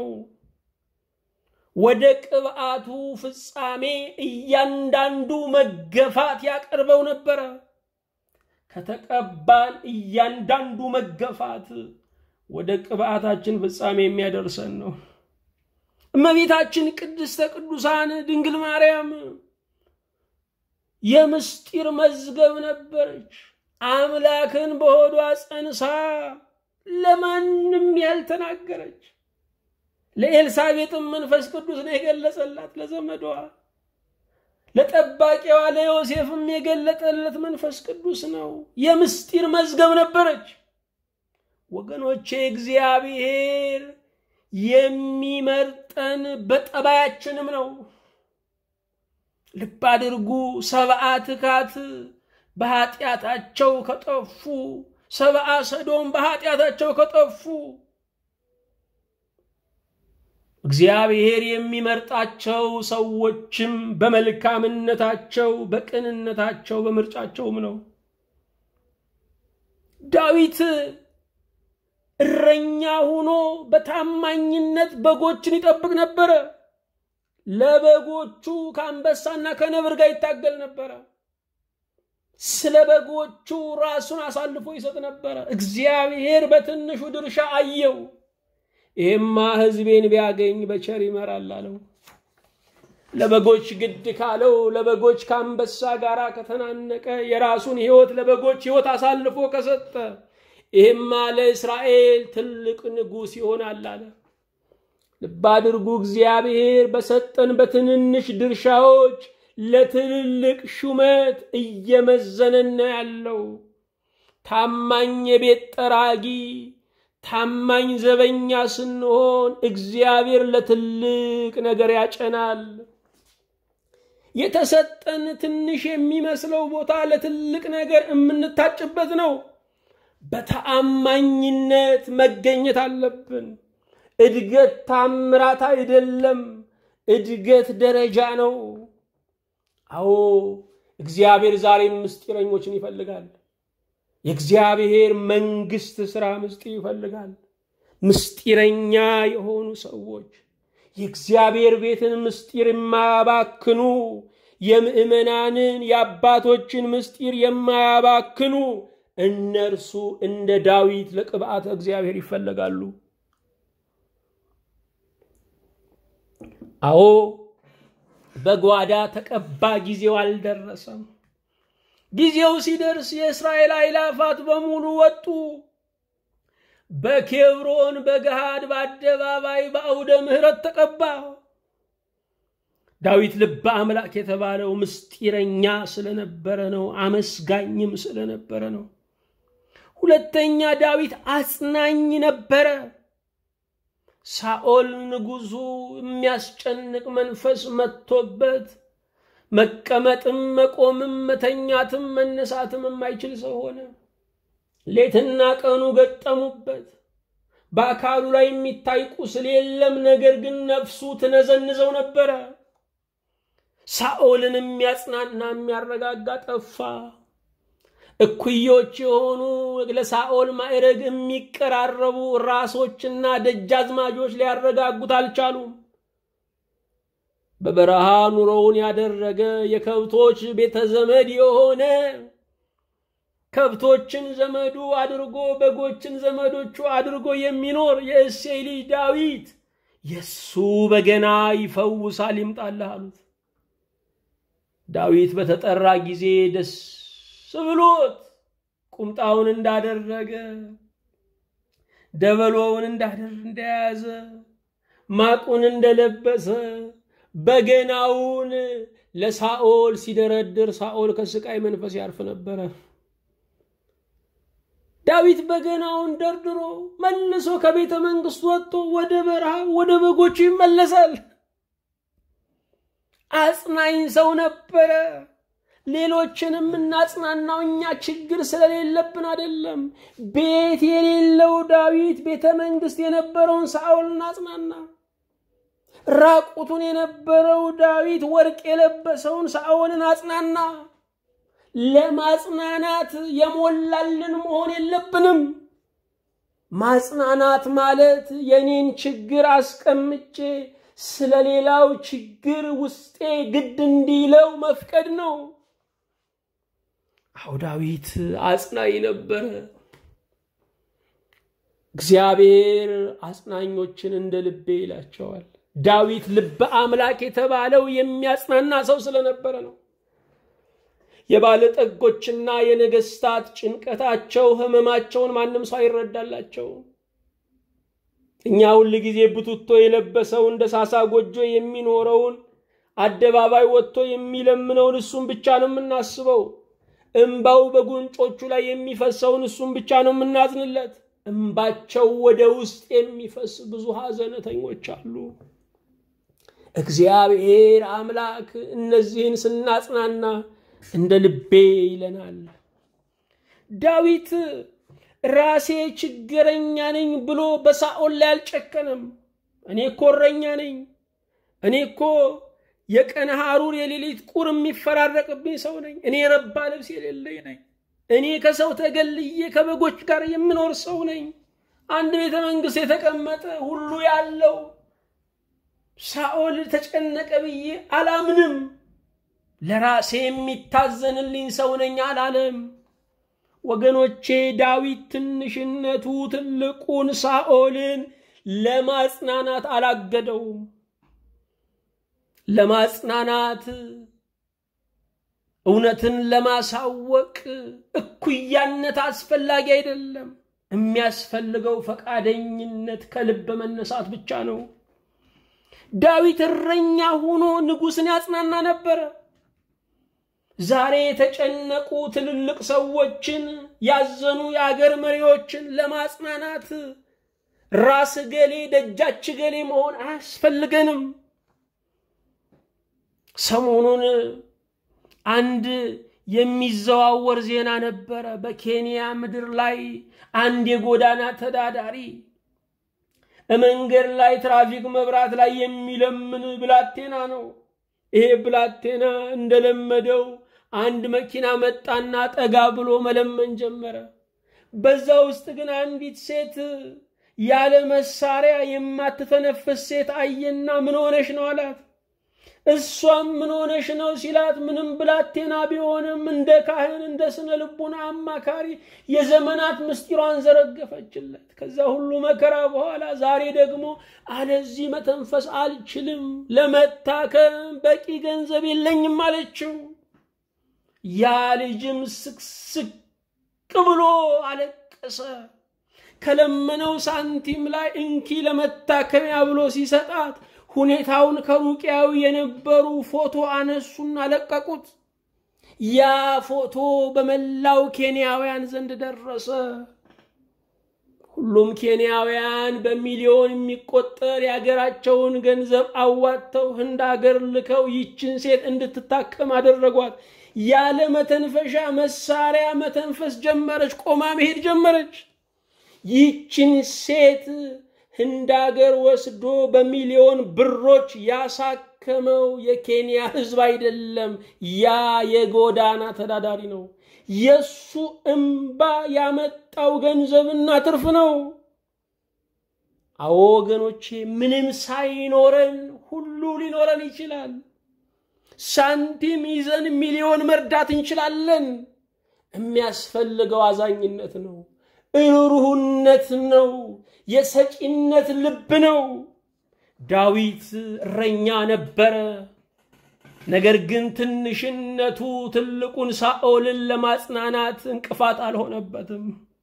ወደ ቅብዓቱ ፍጻሜ እያንዳንዱ መገፋት ያቀርበው ነበረ። ከተቀባን እያንዳንዱ መገፋት ወደ ቅብዓታችን ፍጻሜ የሚያደርሰን ነው። እመቤታችን ቅድስተ ቅዱሳን ድንግል ማርያም የምስጢር መዝገብ ነበረች። አምላክን በሆዷ ጸንሳ ለማንም ያልተናገረች ለኤልሳቤጥም መንፈስ ቅዱስ ነው የገለጸላት ለዘመዷ ለጠባቂዋ ለዮሴፍም የገለጠለት መንፈስ ቅዱስ ነው። የምስጢር መዝገብ ነበረች። ወገኖቼ እግዚአብሔር የሚመርጠን በጠባያችንም ነው። ልብ አድርጉ። ሰብአ ትካት በኃጢአታቸው ከጠፉ፣ ሰብአ ሰዶም በኃጢአታቸው ከጠፉ እግዚአብሔር የሚመርጣቸው ሰዎችም በመልካምነታቸው፣ በቅንነታቸው፣ በምርጫቸውም ነው። ዳዊት እረኛ ሆኖ በታማኝነት በጎችን ይጠብቅ ነበረ። ለበጎቹ ከአንበሳና ከነብር ጋር ይታገል ነበረ። ስለ በጎቹ ራሱን አሳልፎ ይሰጥ ነበረ። እግዚአብሔር በትንሹ ድርሻ አየው። ይሄማ ሕዝቤን ቢያገኝ በቸር ይመራል አለው። ለበጎች ግድ ካለው ለበጎች ከአንበሳ ጋር ከተናነቀ የራሱን ሕይወት ለበጎች ሕይወት አሳልፎ ከሰጠ ይህማ ለእስራኤል ትልቅ ንጉሥ ይሆናል አለ። ልብ አድርጉ። እግዚአብሔር በሰጠን በትንንሽ ድርሻዎች ለትልልቅ ሹመት እየመዘነን ነው ያለው። ታማኝ የቤት ጠራጊ፣ ታማኝ ዘበኛ ስንሆን እግዚአብሔር ለትልቅ ነገር ያጨናል። የተሰጠን ትንሽ የሚመስለው ቦታ ለትልቅ ነገር የምንታጭበት ነው። በተአማኝነት መገኘት አለብን። እድገት ታምራት አይደለም፣ እድገት ደረጃ ነው። አዎ እግዚአብሔር ዛሬም ምስጢረኞችን ይፈልጋል። የእግዚአብሔር መንግስት ስራ ምስጢር ይፈልጋል። ምስጢረኛ የሆኑ ሰዎች የእግዚአብሔር ቤትን ምስጢር የማያባክኑ የምዕመናንን የአባቶችን ምስጢር የማያባክኑ እነርሱ እንደ ዳዊት ለቅብዓተ እግዚአብሔር ይፈለጋሉ። አዎ በጓዳ ተቀባ፣ ጊዜው አልደረሰም። ጊዜው ሲደርስ የእስራኤል አእላፋት በሙሉ ወጡ። በኬብሮን በገሃድ በአደባባይ በአውደ ምሕረት ተቀባ። ዳዊት ልበ አምላክ የተባለው ምስጢረኛ ስለነበረ ነው። አመስጋኝም ስለነበረ ነው። ሁለተኛ ዳዊት አጽናኝ ነበረ። ሳኦል ንጉሡ የሚያስጨንቅ መንፈስ መጥቶበት መቀመጥም መቆምም መተኛትም መነሳትም የማይችል ሰው ሆነ። ሌትና ቀኑ ገጠሙበት። በአካሉ ላይ የሚታይ ቁስል የለም፣ ነገር ግን ነፍሱ ትነዘንዘው ነበረ። ሳኦልን የሚያጽናና የሚያረጋጋ ጠፋ። እኩዮች የሆኑ ለሳኦል ማዕረግ የሚቀራረቡ ራሶችና ደጃዝማጆች ሊያረጋጉት አልቻሉም። በበረሃ ኑሮውን ያደረገ የከብቶች ቤተ ዘመድ የሆነ ከብቶችን ዘመዱ አድርጎ በጎችን ዘመዶቹ አድርጎ የሚኖር የእሴይ ልጅ ዳዊት የሱ በገና ይፈውሳል ይምጣልህ አሉት። ዳዊት በተጠራ ጊዜ ደስ ብሎት ቁምጣውን እንዳደረገ ደበሎውን እንደያዘ ማቁን እንደለበሰ በገናውን ለሳኦል ሲደረድር ሳኦል ከስቃይ መንፈስ ያርፍ ነበረ። ዳዊት በገናውን ደርድሮ መልሶ ከቤተ መንግስት ወጥቶ ወደ በረሃ ወደ በጎቹ ይመለሳል። አጽናኝ ሰው ነበረ። ሌሎችንም እናጽናናው እኛ ችግር ስለሌለብን አይደለም። ቤት የሌለው ዳዊት ቤተ መንግስት የነበረውን ሳኦልን አጽናና። ራቁቱን የነበረው ዳዊት ወርቅ የለበሰውን ሳኦልን አጽናና። ለማጽናናት የሞላልን መሆን የለብንም። ማጽናናት ማለት የኔን ችግር አስቀምጬ ስለ ሌላው ችግር ውስጤ ግድ እንዲለው መፍቀድ ነው። አዎ ዳዊት አጽናኝ ነበረ። እግዚአብሔር አጽናኞችን እንደ ልቤ ይላቸዋል። ዳዊት ልበ አምላክ የተባለው የሚያጽናና ሰው ስለነበረ ነው። የባለጠጎችና የነገስታት ጭንቀታቸው፣ ህመማቸውን ማንም ሰው አይረዳላቸው። እኛ ሁል ጊዜ ብቱቶ የለበሰውን እንደ ሳሳ ጎጆ የሚኖረውን አደባባይ ወጥቶ የሚለምነውን እሱን ብቻ ነው የምናስበው። እምባው በጉንጮቹ ላይ የሚፈሰውን እሱን ብቻ ነው የምናዝንለት። እምባቸው ወደ ውስጥ የሚፈስ ብዙ ሐዘነተኞች አሉ። እግዚአብሔር አምላክ እነዚህን ስናጽናና እንደ ልቤ ይለናል። ዳዊት ራሴ ችግረኛ ነኝ ብሎ በሳኦል ላይ አልጨከነም። እኔ እኮ እረኛ ነኝ፣ እኔ እኮ የቀን ሐሩር የሌሊት ቁር የሚፈራረቅብኝ ሰው ነኝ፣ እኔ የረባ ልብስ የሌለኝ ነኝ፣ እኔ ከሰው ተገልዬ ከበጎች ጋር የምኖር ሰው ነኝ፣ አንድ ቤተ መንግስት የተቀመጠ ሁሉ ያለው ሳኦል ተጨነቀ ብዬ አላምንም። ለራሴ የሚታዘንልኝ ሰው ነኝ አላለም። ወገኖቼ ዳዊት ትንሽነቱ ትልቁን ሳኦልን ለማጽናናት አላገደውም። ለማጽናናት እውነትን ለማሳወቅ እኩያነት አስፈላጊ አይደለም። የሚያስፈልገው ፈቃደኝነት ከልብ መነሳት ብቻ ነው። ዳዊት እረኛ ሆኖ ንጉሥን ያጽናና ነበረ። ዛሬ የተጨነቁ ትልልቅ ሰዎችን ያዘኑ የአገር መሪዎችን ለማጽናናት ራስ ገሌ ደጃች ገሌ መሆን አያስፈልገንም። ሰሞኑን አንድ የሚዘዋወር ዜና ነበረ። በኬንያ ምድር ላይ አንድ የጎዳና ተዳዳሪ መንገድ ላይ ትራፊክ መብራት ላይ የሚለምን ብላቴና ነው። ይሄ ብላቴና እንደለመደው አንድ መኪና መጣና ጠጋ ብሎ መለመን ጀመረ። በዛ ውስጥ ግን አንዲት ሴት ያለ መሳሪያ የማትተነፍስ ሴት አየና ምን ሆነሽ ነው አላት። እሷም ምን ሆነሽ ነው ሲላት ምንም ብላቴና ቢሆንም እንደ ካህን እንደ ስነ ልቡና አማካሪ የዘመናት ምስጢሯን ዘረገፈችለት። ከዛ ሁሉ መከራ በኋላ ዛሬ ደግሞ አለዚህ መተንፈስ አልችልም፣ ለመታከም በቂ ገንዘብ የለኝም አለችው። ያ ልጅም ስቅስቅ ብሎ አለቀሰ። ከለመነው ሳንቲም ላይ እንኪ ለመታከሚያ ብሎ ሲሰጣት ሁኔታውን ከሩቅያው የነበሩ ፎቶ አነሱና ለቀቁት። ያ ፎቶ በመላው ኬንያውያን ዘንድ ደረሰ። ሁሉም ኬንያውያን በሚሊዮን የሚቆጠር የሀገራቸውን ገንዘብ አዋጥተው ህንድ ሀገር ልከው ይችን ሴት እንድትታከም አደረጓት። ያለ መተንፈሻ መሳሪያ መተንፈስ ጀመረች። ቆማ መሄድ ጀመረች። ይችን ሴት ህንድ ሀገር ወስዶ በሚሊዮን ብሮች ያሳከመው የኬንያ ህዝብ አይደለም፣ ያ የጎዳና ተዳዳሪ ነው። የሱ እምባ ያመጣው ገንዘብና ትርፍ ነው። አዎ ወገኖቼ፣ ምንም ሳይኖረን ሁሉ ሊኖረን ይችላል። ሳንቲም ይዘን ሚሊዮን መርዳት እንችላለን። የሚያስፈልገው አዛኝነት ነው፣ ርኅሩህነት ነው፣ የሰጪነት ልብ ነው። ዳዊት እረኛ ነበረ። ነገር ግን ትንሽነቱ ትልቁን ሳኦልን ለማጽናናት እንቅፋት አልሆነበትም።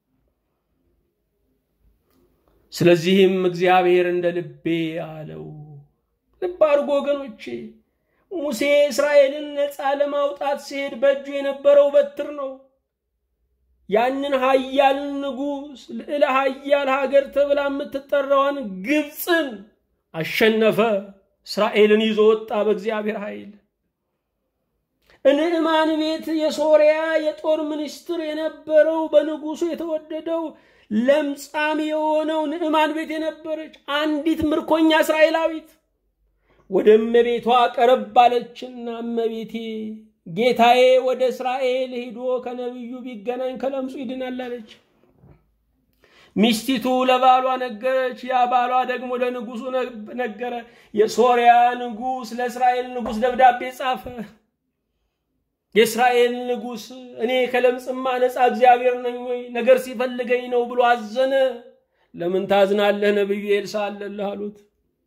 ስለዚህም እግዚአብሔር እንደ ልቤ አለው። ልብ አድርጎ ወገኖቼ፣ ሙሴ እስራኤልን ነፃ ለማውጣት ሲሄድ በእጁ የነበረው በትር ነው። ያንን ኃያል ንጉሥ ልዕለ ኃያል ሀገር ተብላ የምትጠራዋን ግብፅን አሸነፈ። እስራኤልን ይዞ ወጣ በእግዚአብሔር ኃይል። ንዕማን ቤት የሶርያ የጦር ሚኒስትር የነበረው በንጉሱ የተወደደው ለምጻም የሆነው ንዕማን ቤት የነበረች አንዲት ምርኮኛ እስራኤላዊት ወደ እመቤቷ ቀረብ አለችና እመቤቴ ጌታዬ ወደ እስራኤል ሄዶ ከነቢዩ ቢገናኝ ከለምጹ ይድናል አለች። ሚስቲቱ ለባሏ ነገረች። ያ ባሏ ደግሞ ለንጉሱ ነገረ። የሶርያ ንጉሥ ለእስራኤል ንጉሥ ደብዳቤ ጻፈ። የእስራኤል ንጉሥ እኔ ከለምጽማ ነፃ እግዚአብሔር ነኝ ወይ ነገር ሲፈልገኝ ነው ብሎ አዘነ። ለምን ታዝናለህ? ነቢዩ ኤልሳ አለልህ አሉት።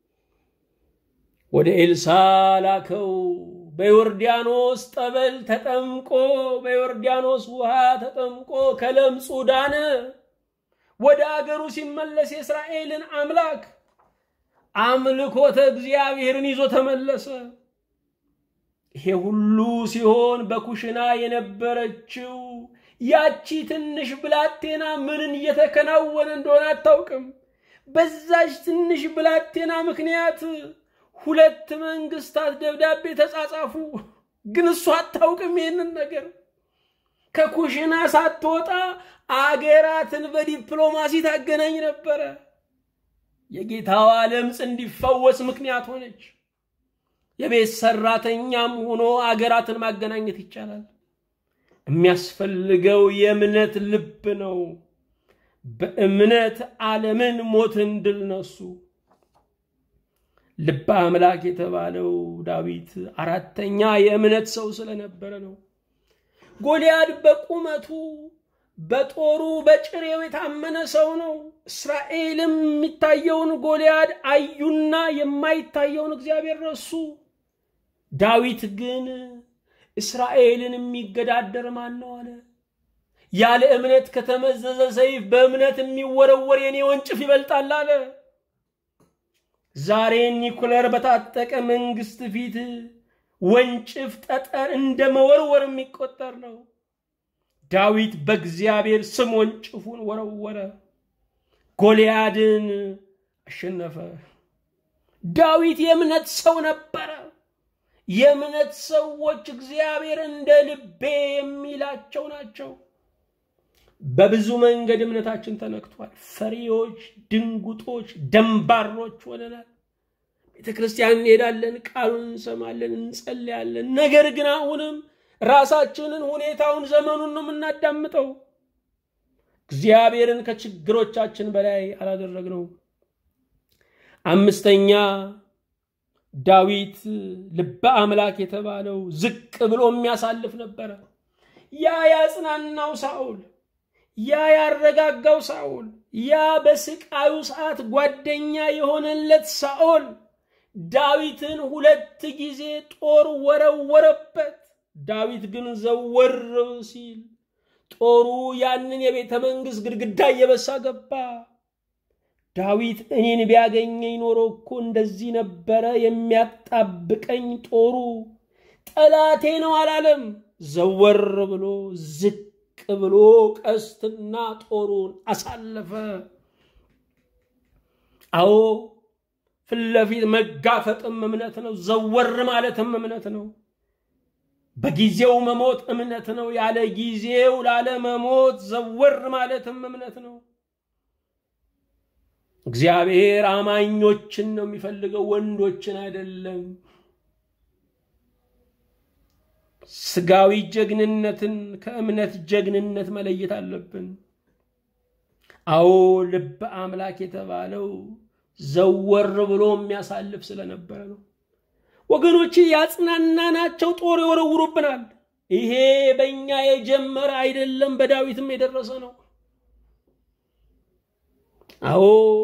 ወደ ኤልሳ ላከው። በዮርዳኖስ ጠበል ተጠምቆ በዮርዳኖስ ውሃ ተጠምቆ ከለምጹ ዳነ። ወደ አገሩ ሲመለስ የእስራኤልን አምላክ አምልኮተ እግዚአብሔርን ይዞ ተመለሰ። ይሄ ሁሉ ሲሆን በኩሽና የነበረችው ያቺ ትንሽ ብላቴና ምንን እየተከናወነ እንደሆነ አታውቅም። በዛች ትንሽ ብላቴና ምክንያት ሁለት መንግስታት ደብዳቤ ተጻጻፉ። ግን እሷ አታውቅም ይህንን ነገር። ከኩሽና ሳትወጣ አገራትን በዲፕሎማሲ ታገናኝ ነበረ። የጌታዋ ለምጽ እንዲፈወስ ምክንያት ሆነች። የቤት ሰራተኛም ሆኖ አገራትን ማገናኘት ይቻላል። የሚያስፈልገው የእምነት ልብ ነው። በእምነት ዓለምን ሞትን ድል ነሱ። ልበ አምላክ የተባለው ዳዊት አራተኛ የእምነት ሰው ስለነበረ ነው። ጎልያድ በቁመቱ በጦሩ በጭሬው የታመነ ሰው ነው። እስራኤልም የሚታየውን ጎልያድ አዩና የማይታየውን እግዚአብሔር ረሱ። ዳዊት ግን እስራኤልን የሚገዳደር ማን ነው አለ። ያለ እምነት ከተመዘዘ ሰይፍ በእምነት የሚወረወር የኔ ወንጭፍ ይበልጣል አለ። ዛሬ ኒኩለር በታጠቀ መንግስት ፊት ወንጭፍ ጠጠር እንደ መወርወር የሚቆጠር ነው። ዳዊት በእግዚአብሔር ስም ወንጭፉን ወረወረ፣ ጎልያድን አሸነፈ። ዳዊት የእምነት ሰው ነበረ። የእምነት ሰዎች እግዚአብሔር እንደ ልቤ የሚላቸው ናቸው። በብዙ መንገድ እምነታችን ተነክቷል። ፈሪዎች፣ ድንጉጦች፣ ደንባሮች ሆነናል። ቤተ ክርስቲያን እንሄዳለን፣ ቃሉን እንሰማለን፣ እንጸልያለን። ነገር ግን አሁንም ራሳችንን፣ ሁኔታውን፣ ዘመኑን ነው የምናዳምጠው። እግዚአብሔርን ከችግሮቻችን በላይ አላደረግነው። አምስተኛ ዳዊት ልበ አምላክ የተባለው ዝቅ ብሎ የሚያሳልፍ ነበረ። ያ ያጽናናው ሳኦል፣ ያ ያረጋጋው ሳኦል፣ ያ በስቃዩ ሰዓት ጓደኛ የሆነለት ሳኦል ዳዊትን ሁለት ጊዜ ጦር ወረወረበት። ዳዊት ግን ዘወር ሲል ጦሩ ያንን የቤተ መንግሥት ግድግዳ እየበሳ ገባ። ዳዊት እኔን ቢያገኘኝ ኖሮ እኮ እንደዚህ ነበረ የሚያጣብቀኝ ጦሩ፣ ጠላቴ ነው አላለም። ዘወር ብሎ ዝቅ ብሎ ቀስትና ጦሩን አሳለፈ። አዎ ፊት ለፊት መጋፈጥም እምነት ነው። ዘወር ማለትም እምነት ነው። በጊዜው መሞት እምነት ነው። ያለ ጊዜው ላለ መሞት ዘወር ማለትም እምነት ነው። እግዚአብሔር አማኞችን ነው የሚፈልገው፣ ወንዶችን አይደለም። ስጋዊ ጀግንነትን ከእምነት ጀግንነት መለየት አለብን። አዎ ልበ አምላክ የተባለው ዘወር ብሎ የሚያሳልፍ ስለነበረ ነው። ወገኖች ያጽናናናቸው ጦር ይወረውሩብናል። ይሄ በእኛ የጀመረ አይደለም፣ በዳዊትም የደረሰ ነው። አዎ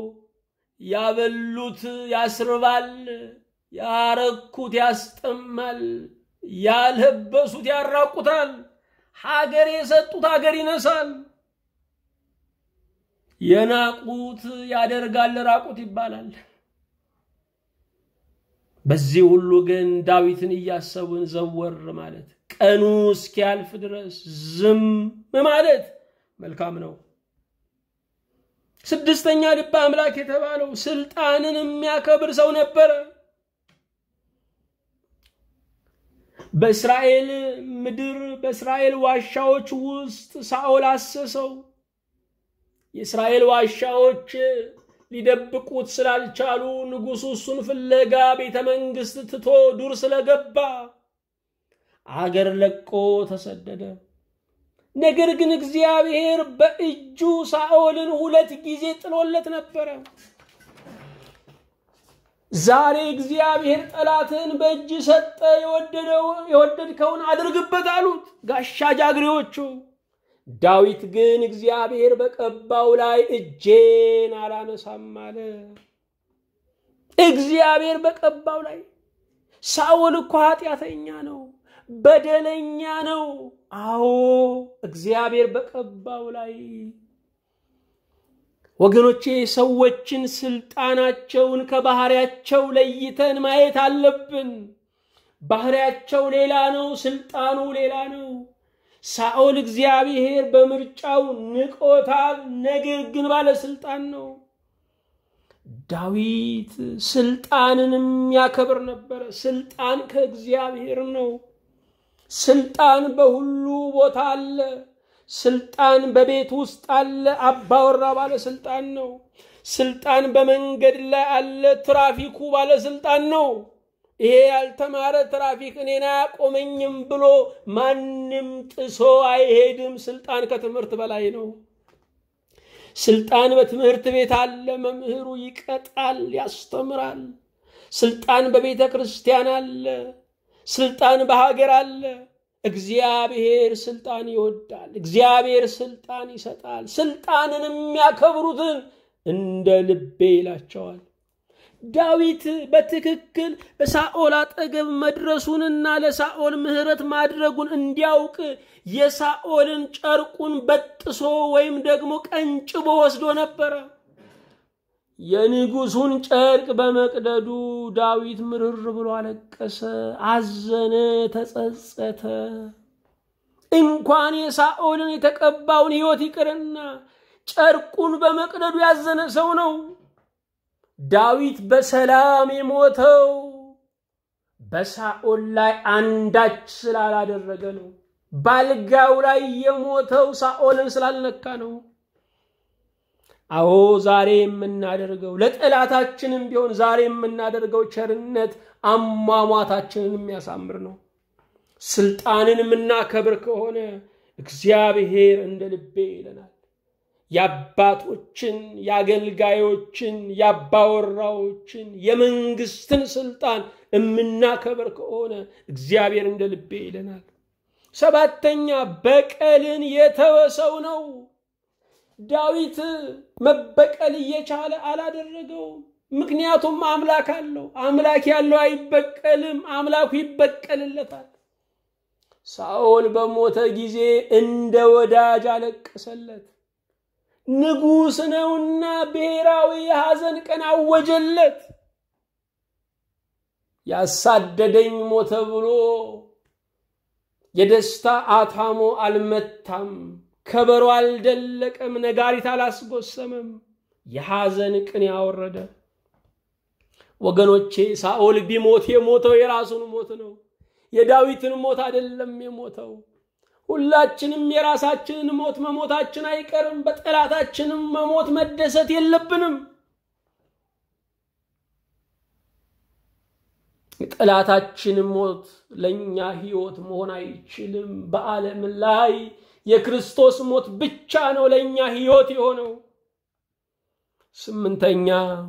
ያበሉት ያስርባል፣ ያረኩት ያስጠማል፣ ያለበሱት ያራቁታል፣ ሀገር የሰጡት ሀገር ይነሳል፣ የናቁት ያደርጋል ራቁት ይባላል። በዚህ ሁሉ ግን ዳዊትን እያሰቡን ዘወር ማለት ቀኑ እስኪያልፍ ድረስ ዝም ማለት መልካም ነው። ስድስተኛ ልበ አምላክ የተባለው ስልጣንን የሚያከብር ሰው ነበረ። በእስራኤል ምድር በእስራኤል ዋሻዎች ውስጥ ሳኦል አሰሰው። የእስራኤል ዋሻዎች ሊደብቁት ስላልቻሉ ንጉሡ እሱን ፍለጋ ቤተ መንግሥት ትቶ ዱር ስለገባ አገር ለቆ ተሰደደ። ነገር ግን እግዚአብሔር በእጁ ሳኦልን ሁለት ጊዜ ጥሎለት ነበረ። ዛሬ እግዚአብሔር ጠላትን በእጅ ሰጠ፣ የወደድከውን አድርግበት አሉት ጋሻ ጃግሬዎቹ። ዳዊት ግን እግዚአብሔር በቀባው ላይ እጄን አላነሳም አለ። እግዚአብሔር በቀባው ላይ ሳኦል እኮ ኃጢአተኛ ነው፣ በደለኛ ነው። አዎ እግዚአብሔር በቀባው ላይ ወገኖቼ ሰዎችን ስልጣናቸውን ከባህሪያቸው ለይተን ማየት አለብን። ባህሪያቸው ሌላ ነው፣ ስልጣኑ ሌላ ነው። ሳኦል እግዚአብሔር በምርጫው ንቆታል፣ ነገር ግን ባለስልጣን ነው። ዳዊት ስልጣንን የሚያከብር ነበረ። ስልጣን ከእግዚአብሔር ነው። ስልጣን በሁሉ ቦታ አለ። ስልጣን በቤት ውስጥ አለ። አባወራ ባለስልጣን ነው። ስልጣን በመንገድ ላይ አለ። ትራፊኩ ባለስልጣን ነው። ይሄ ያልተማረ ትራፊክ እኔን አያቆመኝም ብሎ ማንም ጥሶ አይሄድም። ስልጣን ከትምህርት በላይ ነው። ስልጣን በትምህርት ቤት አለ። መምህሩ ይቀጣል፣ ያስተምራል። ስልጣን በቤተ ክርስቲያን አለ። ስልጣን በሀገር አለ። እግዚአብሔር ስልጣን ይወዳል። እግዚአብሔር ስልጣን ይሰጣል። ስልጣንን የሚያከብሩትን እንደ ልቤ ይላቸዋል። ዳዊት በትክክል በሳኦል አጠገብ መድረሱንና ለሳኦል ምሕረት ማድረጉን እንዲያውቅ የሳኦልን ጨርቁን በጥሶ ወይም ደግሞ ቀንጭቦ ወስዶ ነበረ። የንጉሱን ጨርቅ በመቅደዱ ዳዊት ምርር ብሎ አለቀሰ፣ አዘነ፣ ተጸጸተ። እንኳን የሳኦልን የተቀባውን ሕይወት ይቅርና ጨርቁን በመቅደዱ ያዘነ ሰው ነው። ዳዊት በሰላም የሞተው በሳኦል ላይ አንዳች ስላላደረገ ነው። ባልጋው ላይ የሞተው ሳኦልን ስላልነካ ነው። አዎ ዛሬ የምናደርገው ለጠላታችንም ቢሆን ዛሬ የምናደርገው ቸርነት አሟሟታችንን የሚያሳምር ነው። ስልጣንን የምናከብር ከሆነ እግዚአብሔር እንደ ልቤ ይለናል። የአባቶችን፣ የአገልጋዮችን፣ የአባወራዎችን፣ የመንግስትን ስልጣን የምናከብር ከሆነ እግዚአብሔር እንደ ልቤ ይለናል። ሰባተኛ በቀልን የተወሰው ነው። ዳዊት መበቀል እየቻለ አላደረገውም። ምክንያቱም አምላክ አለው። አምላክ ያለው አይበቀልም፣ አምላኩ ይበቀልለታል። ሳኦል በሞተ ጊዜ እንደ ወዳጅ አለቀሰለት። ንጉሥ ነውና ብሔራዊ የሐዘን ቀን አወጀለት። ያሳደደኝ ሞተ ብሎ የደስታ አታሞ አልመታም፣ ከበሮ አልደለቀም፣ ነጋሪት አላስጎሰመም። የሐዘን ቅን ያወረደ ወገኖቼ፣ ሳኦል ቢሞት የሞተው የራሱን ሞት ነው። የዳዊትን ሞት አይደለም የሞተው። ሁላችንም የራሳችንን ሞት መሞታችን አይቀርም። በጠላታችንም መሞት መደሰት የለብንም። የጠላታችን ሞት ለእኛ ሕይወት መሆን አይችልም። በዓለም ላይ የክርስቶስ ሞት ብቻ ነው ለእኛ ሕይወት የሆነው። ስምንተኛ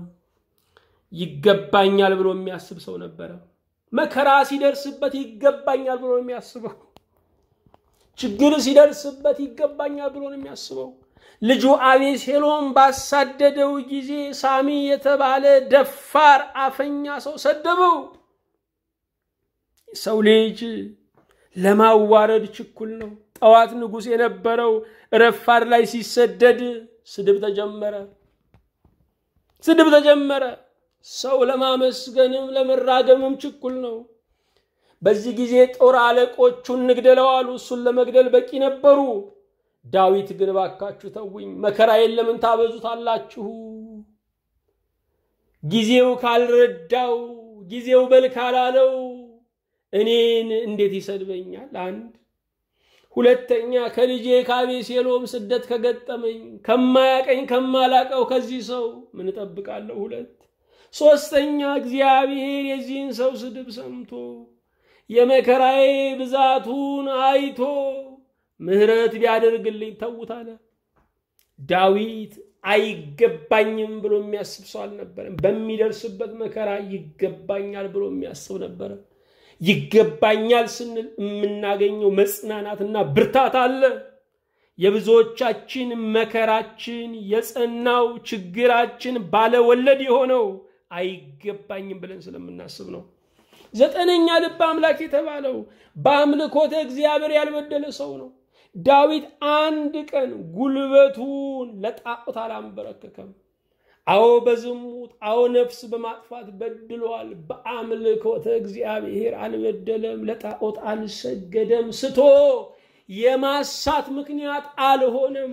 ይገባኛል ብሎ የሚያስብ ሰው ነበረ። መከራ ሲደርስበት ይገባኛል ብሎ ነው የሚያስበው። ችግር ሲደርስበት ይገባኛል ብሎ ነው የሚያስበው። ልጁ አቤሴሎም ባሳደደው ጊዜ ሳሚ የተባለ ደፋር አፈኛ ሰው ሰደበው። ሰው ልጅ ለማዋረድ ችኩል ነው። ጠዋት ንጉሥ የነበረው ረፋድ ላይ ሲሰደድ ስድብ ተጀመረ። ስድብ ተጀመረ። ሰው ለማመስገንም ለመራገምም ችኩል ነው። በዚህ ጊዜ ጦር አለቆቹን እንግደለው አሉ። እሱን ለመግደል በቂ ነበሩ። ዳዊት ግን ባካችሁ ተውኝ፣ መከራዬን ለምን ታበዙታላችሁ? ጊዜው ካልረዳው፣ ጊዜው በል ካላለው እኔን እንዴት ይሰድበኛል? አንድ ሁለተኛ ከልጄ ከአቤሴሎም ስደት ከገጠመኝ ከማያቀኝ ከማላቀው ከዚህ ሰው ምን እጠብቃለሁ? ሁለት ሶስተኛ እግዚአብሔር የዚህን ሰው ስድብ ሰምቶ የመከራዬ ብዛቱን አይቶ ምሕረት ቢያደርግልኝ ተዉት አለ። ዳዊት አይገባኝም ብሎ የሚያስብ ሰው አልነበረም። በሚደርስበት መከራ ይገባኛል ብሎ የሚያስብ ነበረ። ይገባኛል ስንል የምናገኘው መጽናናትና ብርታት አለ። የብዙዎቻችን መከራችን የጸናው ችግራችን ባለወለድ የሆነው አይገባኝም ብለን ስለምናስብ ነው። ዘጠነኛ ልበ አምላክ የተባለው በአምልኮተ እግዚአብሔር ያልበደለ ሰው ነው። ዳዊት አንድ ቀን ጉልበቱን ለጣዖት አላንበረከከም። አዎ በዝሙት አዎ ነፍስ በማጥፋት በድሏል። በአምልኮተ እግዚአብሔር አልበደለም፣ ለጣዖት አልሰገደም፣ ስቶ የማሳት ምክንያት አልሆነም።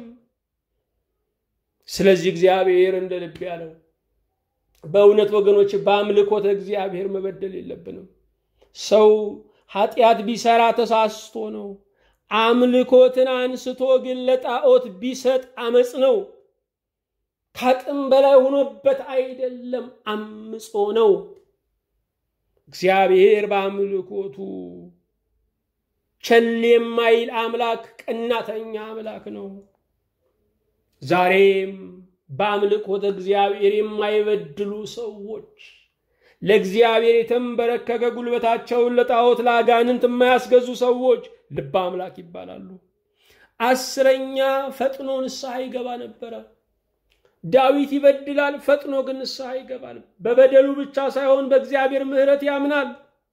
ስለዚህ እግዚአብሔር እንደ ልብ ያለው በእውነት ወገኖች በአምልኮተ እግዚአብሔር መበደል የለብንም። ሰው ኃጢአት ቢሰራ ተሳስቶ ነው። አምልኮትን አንስቶ ግን ለጣዖት ቢሰጥ አመፅ ነው። ከአቅም በላይ ሆኖበት አይደለም፣ አምጾ ነው። እግዚአብሔር በአምልኮቱ ቸል የማይል አምላክ፣ ቀናተኛ አምላክ ነው። ዛሬም በአምልኮተ እግዚአብሔር የማይበድሉ ሰዎች ለእግዚአብሔር የተንበረከከ ጉልበታቸውን ለጣዖት ለአጋንንት የማያስገዙ ሰዎች ልበ አምላክ ይባላሉ። አስረኛ ፈጥኖ ንስሐ ይገባ ነበረ። ዳዊት ይበድላል፣ ፈጥኖ ግን ንስሐ ይገባል። በበደሉ ብቻ ሳይሆን በእግዚአብሔር ምሕረት ያምናል።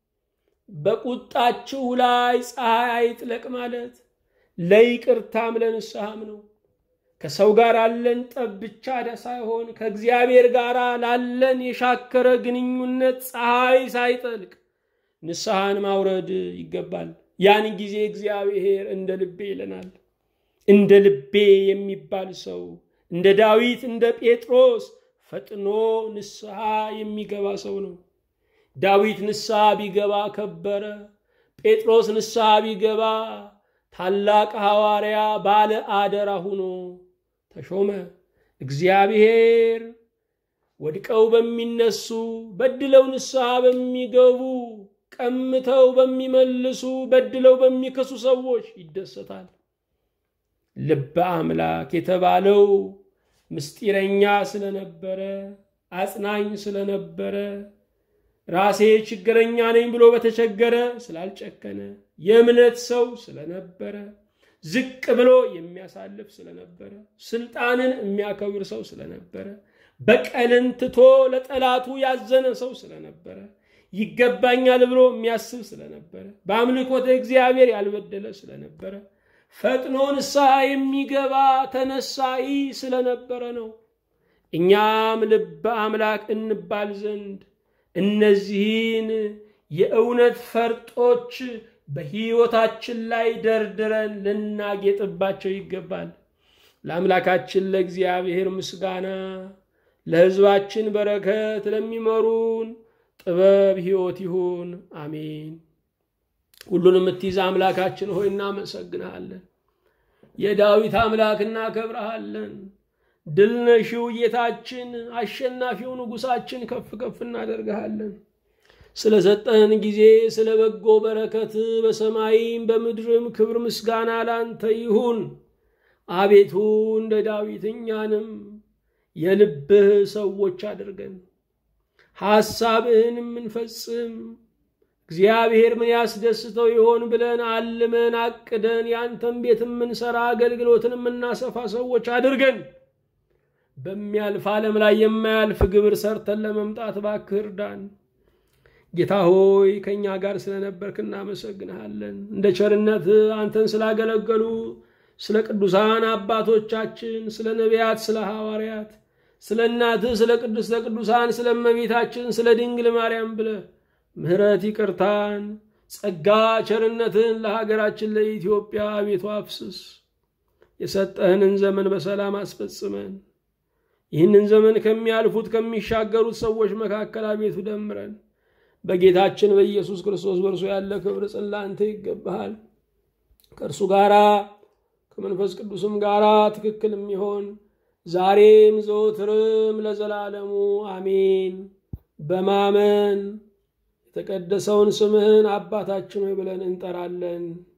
በቁጣችሁ ላይ ፀሐይ አይጥለቅ ማለት ለይቅርታም ለንስሐም ነው። ከሰው ጋር አለን ጠብ ብቻ ሳይሆን ከእግዚአብሔር ጋር ላለን የሻከረ ግንኙነት ፀሐይ ሳይጠልቅ ንስሐን ማውረድ ይገባል። ያን ጊዜ እግዚአብሔር እንደ ልቤ ይለናል። እንደ ልቤ የሚባል ሰው እንደ ዳዊት እንደ ጴጥሮስ ፈጥኖ ንስሐ የሚገባ ሰው ነው። ዳዊት ንስሐ ቢገባ ከበረ። ጴጥሮስ ንስሐ ቢገባ ታላቅ ሐዋርያ ባለ አደራ ሁኖ ተሾመ። እግዚአብሔር ወድቀው በሚነሱ በድለው ንስሐ በሚገቡ ቀምተው በሚመልሱ በድለው በሚከሱ ሰዎች ይደሰታል። ልበ አምላክ የተባለው ምስጢረኛ ስለነበረ አጽናኝ ስለነበረ ራሴ ችግረኛ ነኝ ብሎ በተቸገረ ስላልጨከነ የእምነት ሰው ስለነበረ ዝቅ ብሎ የሚያሳልፍ ስለነበረ ስልጣንን የሚያከብር ሰው ስለነበረ በቀልን ትቶ ለጠላቱ ያዘነ ሰው ስለነበረ ይገባኛል ብሎ የሚያስብ ስለነበረ በአምልኮተ እግዚአብሔር ያልበደለ ስለነበረ ፈጥኖ ንስሐ የሚገባ ተነሳይ ስለነበረ ነው። እኛም ልበ አምላክ እንባል ዘንድ እነዚህን የእውነት ፈርጦች በሕይወታችን ላይ ደርድረን ልናጌጥባቸው ይገባል። ለአምላካችን ለእግዚአብሔር ምስጋና፣ ለሕዝባችን በረከት፣ ለሚመሩን ጥበብ ሕይወት ይሁን። አሜን። ሁሉን የምትይዝ አምላካችን ሆይ እናመሰግንሃለን። የዳዊት አምላክ እናከብረሃለን። ድል ነሺው ጌታችን፣ አሸናፊው ንጉሳችን ከፍ ከፍ እናደርግሃለን። ስለሰጠህን ጊዜ ስለ በጎ በረከት በሰማይም በምድርም ክብር ምስጋና ላንተ ይሁን። አቤቱ እንደ ዳዊት እኛንም የልብህ ሰዎች አድርገን ሐሳብህን የምንፈጽም እግዚአብሔር ምን ያስደስተው ይሆን ብለን አልመን አቅደን ያንተን ቤት የምንሰራ አገልግሎትን የምናሰፋ ሰዎች አድርገን በሚያልፍ ዓለም ላይ የማያልፍ ግብር ሰርተን ለመምጣት እባክህ እርዳን። ጌታ ሆይ ከእኛ ጋር ስለነበርክ እናመሰግንሃለን። እንደ ቸርነት አንተን ስላገለገሉ ስለ ቅዱሳን አባቶቻችን፣ ስለ ነቢያት፣ ስለ ሐዋርያት፣ ስለ እናትህ ስለ ቅድስተ ቅዱሳን፣ ስለ እመቤታችን፣ ስለ ድንግል ማርያም ብለህ ምሕረት ይቅርታን፣ ጸጋ ቸርነትን ለሀገራችን ለኢትዮጵያ አቤቱ አፍስስ። የሰጠህንን ዘመን በሰላም አስፈጽመን። ይህንን ዘመን ከሚያልፉት ከሚሻገሩት ሰዎች መካከል አቤቱ ደምረን። በጌታችን በኢየሱስ ክርስቶስ በእርሱ ያለ ክብር ጽላንተ ይገባሃል። ከእርሱ ጋራ ከመንፈስ ቅዱስም ጋራ ትክክል የሚሆን ዛሬም ዘወትርም ለዘላለሙ አሜን። በማመን የተቀደሰውን ስምህን አባታችን ሆይ ብለን እንጠራለን።